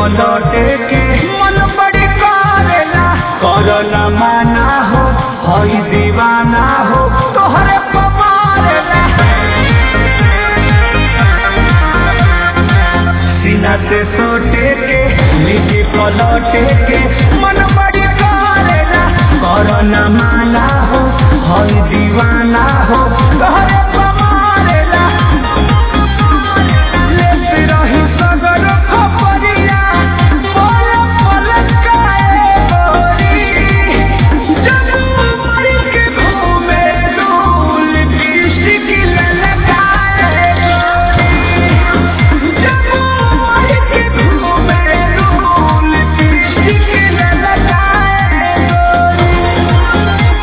पलटे के मन बड़ी करेला करला माना हो हई दीवाना हो तोहरे पवारेला सीना से सोटे के नीचे पलटे के मन बड़ी करेला करला माना हो हई दीवाना हो तोहरे पवारेला लेते रही सगर खपरिया पल पल काए गोरी जब उमर के घूमे डोल दृष्टि की ललकाए गोरी जब उमर के घूमे डोल दृष्टि की ललकाए गोरी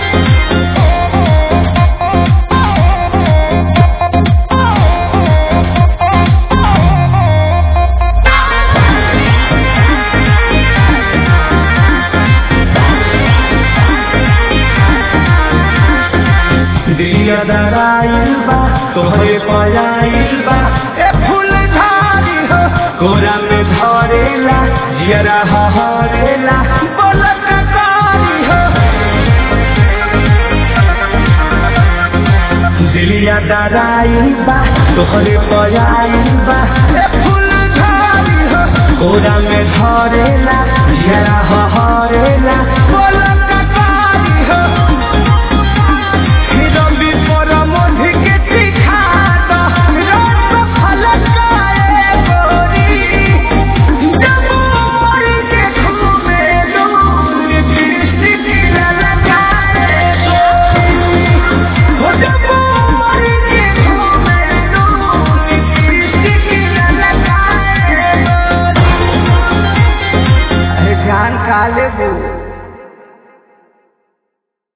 दिया दराइल बा तोहरे पयाइल बा ए फूल झाड़ी हो कोरा में धरेला जियरा हरेला बोलक कारी हो दिलिया दराइल बा तोहरे पयाइल बा